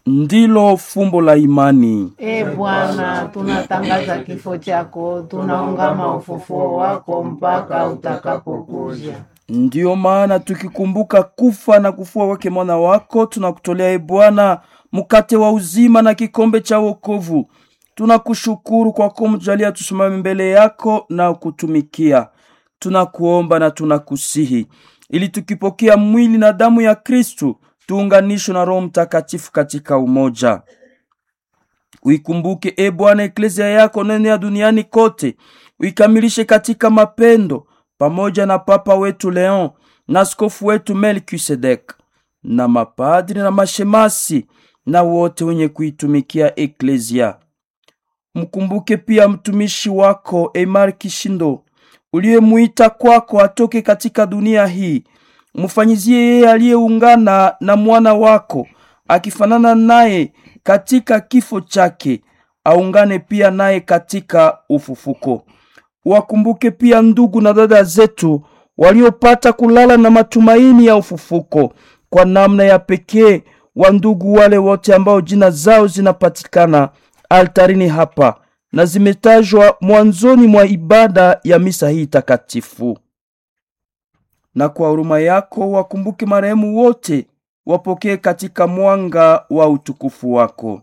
ndilo fumbo la imani. E Bwana, tunatangaza kifo chako, tunaungama ufufuo wako mpaka utakapokuja. Ndiyo maana tukikumbuka kufa na kufua wake mwana wako, tunakutolea e Bwana mkate wa uzima na kikombe cha wokovu. Tunakushukuru kwa kumjalia tusimame mbele yako na kutumikia. Tunakuomba na tunakusihi ili tukipokea mwili na damu ya Kristu tuunganishwe na Roho Mtakatifu katika umoja. Uikumbuke e Bwana eklezia yako nene ya duniani kote, uikamilishe katika mapendo, pamoja na Papa wetu Leon na askofu wetu Melkisedek na mapadri na mashemasi na wote wenye kuitumikia eklezia. Mkumbuke pia mtumishi wako Emar Kishindo uliyemuita kwako atoke katika dunia hii. Mfanyizie yeye aliyeungana na mwana wako akifanana naye katika kifo chake, aungane pia naye katika ufufuko. Wakumbuke pia ndugu na dada zetu waliopata kulala na matumaini ya ufufuko, kwa namna ya pekee wa ndugu wale wote ambao jina zao zinapatikana altarini hapa na zimetajwa mwanzoni mwa ibada ya misa hii takatifu. Na kwa huruma yako wakumbuke marehemu wote, wapokee katika mwanga wa utukufu wako.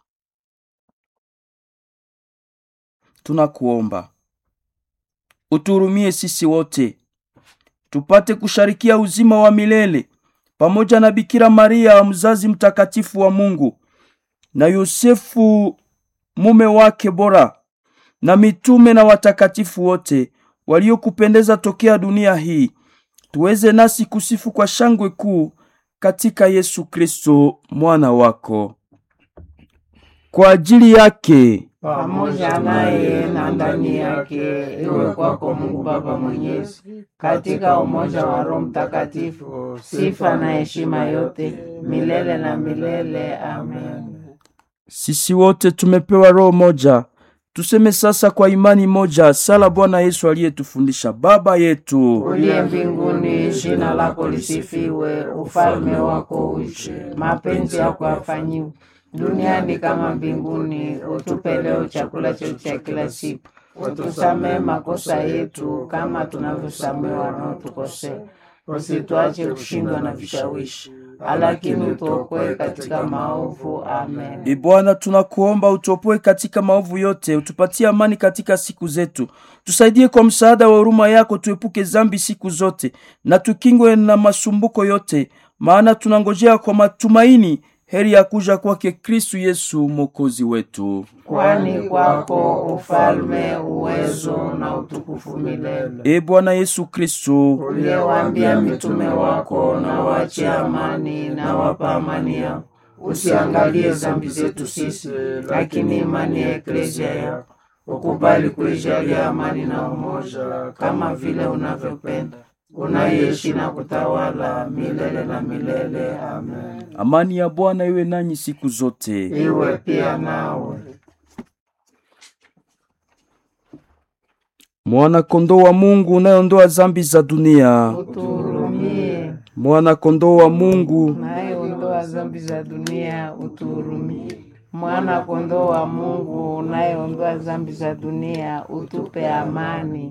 Tunakuomba uturumie sisi wote tupate kusharikia uzima wa milele pamoja na Bikira Maria mzazi mtakatifu wa Mungu na Yosefu mume wake bora na mitume na watakatifu wote waliokupendeza tokea dunia hii, tuweze nasi kusifu kwa shangwe kuu katika Yesu Kristo mwana wako. Kwa ajili yake pamoja naye na ndani yake, iwe kwako Mungu Baba Mwenyezi, katika umoja wa Roho Mtakatifu, sifa na heshima yote milele na milele. Amen. sisi wote tumepewa roho moja. Tuseme sasa kwa imani moja sala Bwana Yesu aliyetufundisha: Baba yetu Uliye mbinguni, jina lako lisifiwe, ufalme wako uje, mapenzi yako yafanyiwe duniani kama mbinguni. Utupe leo chakula chetu cha kila siku, utusamehe makosa yetu kama tunavyosamehe wanaotukosea, usituache kushindwa na vishawishi, lakini utuokoe katika maovu. Amen. E Bwana, tunakuomba utuopoe katika maovu yote, utupatie amani katika siku zetu, tusaidie kwa msaada wa huruma yako, tuepuke zambi siku zote na tukingwe na masumbuko yote, maana tunangojea kwa matumaini heri ya kuja kwake Kristu Yesu mwokozi wetu. Kwani kwako ufalme, uwezo na utukufu milele. E Bwana Yesu Kristu, uliyewaambia mitume wako, na wache amani, na wapa amani yao. Usiangalie dhambi zetu sisi, lakini imani ya eklezia yako. Ukubali kuijalia amani na umoja, kama vile unavyopenda, unaishi na kutawala milele na milele. Amen. amani ya Bwana iwe nanyi siku zote. Iwe pia nawe. Mwana kondoo wa Mungu unayeondoa zambi za dunia, Utuhurumie. mwana kondoo wa Mungu naye ondoa dhambi za dunia, utuhurumie. Mwana kondoo wa Mungu unayeondoa dhambi za dunia, utupe amani.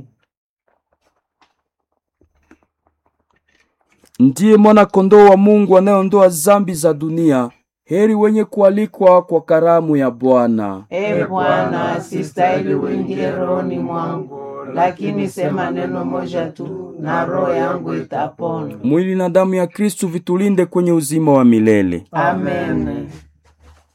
ndiye mwana kondoo wa Mungu anayeondoa zambi za dunia. Heri wenye kualikwa kwa karamu ya Bwana. E Bwana, sistahili uingie rohoni mwangu, lakini sema neno moja tu na roho yangu itapona. Mwili na damu ya Kristu vitulinde kwenye uzima wa milele. Amen.